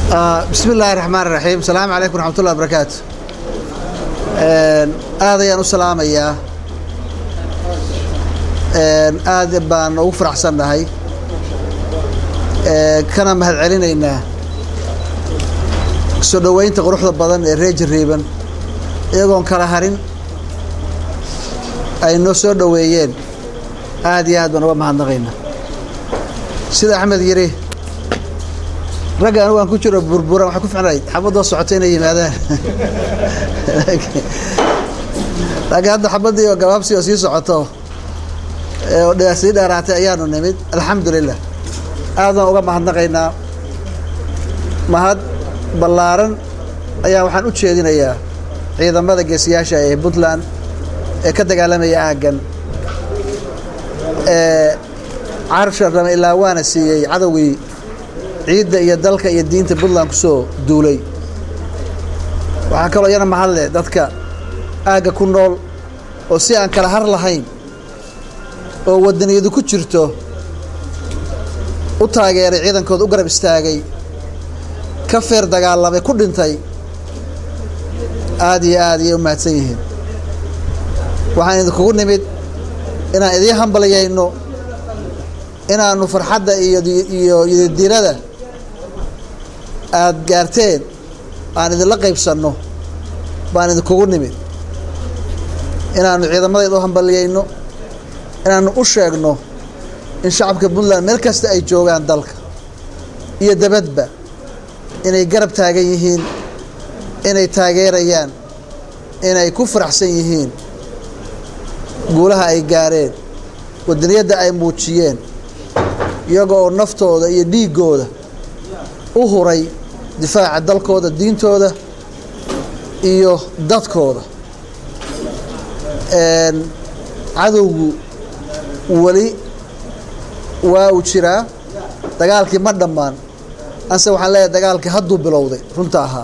bismi illaahi raxmaan raxiim asalaamu calaykum raxmatullah barakaatu aad ayaan u salaamayaa aad baan ugu faraxsannahay kana mahad celinaynaa soo dhoweynta quruxda badan ee reer jariiban iyagoon kala harin ay noo soo dhoweeyeen aad iyo aad baan uga mahadnaqaynaa sida axmed yidhi ragga anigu aan ku jiro burburan waxay ku ficnayd xabadoo socota inay yimaadaan laakiin hadda xabaddii oo gabaabsi oo sii socoto oo sii dheeraatay ayaanu nimid alxamdu lilah aadaan uga mahadnaqaynaa mahad ballaaran ayaa waxaan u jeedinayaa ciidamada geesiyaasha ee puntland ee ka dagaalamaya aaggan ee carsha rame ilaa waana siiyey cadowgii ciidda iyo dalka iyo diinta puntland kusoo duulay waxaa kaloo iyana mahadle dadka aagga ku nool oo si aan kala har lahayn oo wadaniyadu ku jirto u taageeray ciidankooda u garab istaagay ka feer dagaalamay ku dhintay aad iyo aad ayay u mahadsan yihiin waxaan idinkugu nimid inaan idiin hambalyayno inaannu farxadda iyo iyo yidadiilada aada gaarteen aan idinla qaybsanno baan idinkugu nimid inaannu ciidamadayda u hambalyayno inaannu u sheegno in shacabka puntland meel kasta ay joogaan dalka iyo dabadba inay garab taagan yihiin inay taageerayaan inay ku faraxsan yihiin guulaha ay gaareen wadaniyadda ay muujiyeen iyaga oo naftooda iyo dhiiggooda u huray difaaca dalkooda diintooda iyo dadkooda cadowgu weli waa uu jiraa dagaalkii ma dhammaan anse waxaan leeyahay dagaalkii hadduu bilowday runta ahaa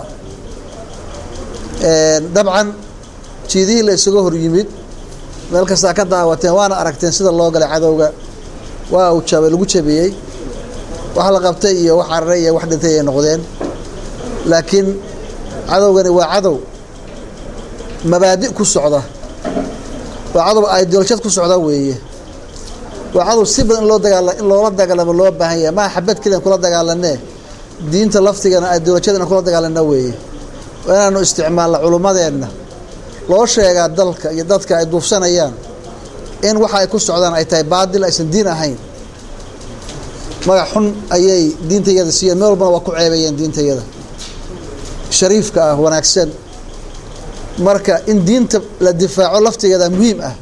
dabcan jiidihii la isaga hor yimid meel kastaa ka daawateen waana aragteen sida loo galay cadowga waa uu jabay lagu jabiyey wax la qabtay iyo wax cararay iyo wax dhintay ay noqdeen laakiin cadowgani waa cadow mabaadi' ku socda waa cadow ideolojad ku socda weeye waa cadow si badan in loo dagaala in loola dagaalamo loo baahan yahay maa xabad keliyan kula dagaalanee diinta laftigana ideolojyada in kula dagaalana weeye waa inaanu isticmaalna culummadeenna loo sheegaa dalka iyo dadka ay duufsanayaan in waxa ay ku socdaan ay tahay baadil aysan diin ahayn magac xun ayay diintayada siiyeen meel walbana waa ku ceebeeyeen diintayada shariifka ah wanaagsan marka in diinta la difaaco laftigeeda muhiim ah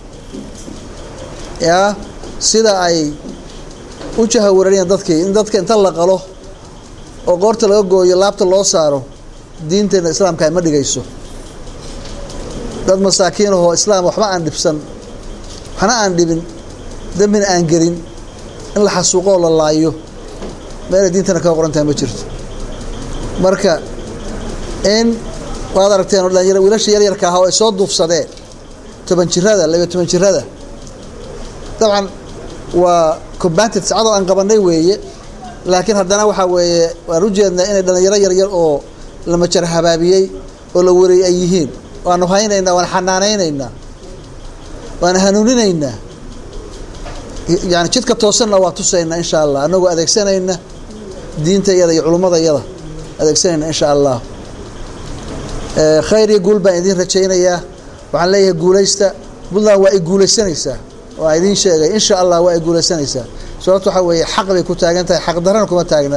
yaa sida ay u jahawarariyeen dadkii in dadka inta la qalo oo qoorta laga gooyo laabta loo saaro diinteena islaamka ma dhigayso dad masaakiinahoo islaam waxba aan dhibsan waxna aan dhibin dembina aan gelin in la xasuuqoo la laayo meelay diintana kaga qoran tahay ma jirto marka in waad aragteen oo dhalinyar wiilasha yaryarka ahaa oo ay soo duufsadeen toban jirada labiyo toban jirada dabcan waa combated sacadoo aan qabanay weeye laakiin haddana waxaa weeye waan u jeednaa inay dhalinyaro yaryar oo la majar habaabiyey oo la wareeyey ay yihiin waanu haynaynaa waan xanaanaynaynaa waan hanuuninaynaa yani jidka toosanna waa tusaynaa insha allah anagoo adeegsanayna diintayada iyo culummadayada adeegsanayna insha allah khayr iyo guul baan idiin rajaynayaa waxaan leeyahay guulaysta puntland waa ay guulaysanaysaa waa idiin sheegay insha allah waa ay guulaysanaysaa sababto waxaa weeye xaq bay ku taagan tahay xaq darana kuma taagna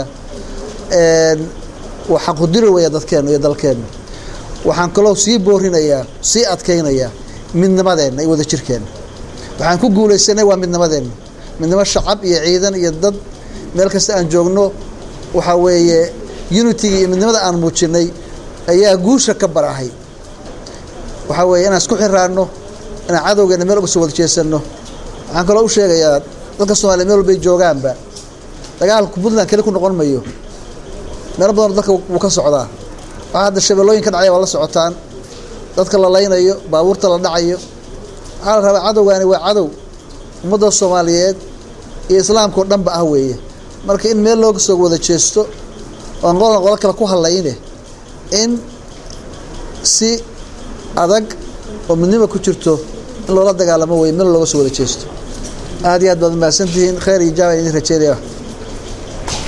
waa xaqudiri weya dadkeenna iyo dalkeenna waxaan kaloo sii boorinayaa sii adkaynayaa midnimadeenna iyo wadajirkeenna waxaan ku guulaysanay waa midnimadeenna midnimo shacab iyo ciidan iyo dad meel kasta aan joogno waxaa weeye unitiga iyo midnimada aan muujinay ayaa guusha ka barahay waxaa weeye inaan isku xiraanno inaan cadowgeena meel uga soo wada jeesanno waxaan kaloo u sheegayaa dadka soomaliya meel walbay joogaanba dagaalku puntland keli ku noqon mayo meelo badanoo dalka wuu ka socdaa waxaa hadda shabeellooyin ka dhacaya waa la socotaan dadka la laynayo baabuurta la dhacayo waxaa la rabaa cadowgaani waa cadow ummadda soomaaliyeed iyo islaamka oo dhanba ah weeye marka in meel looga soo wada jeesto oo aan qolna qolo kale ku hadlayne in si adag oo midnima ku jirto in loola dagaalamo wey meel looga soo wada jeesto aad iyo aad baad mahadsantihiin khayr iyo jaaba idin rajeynaya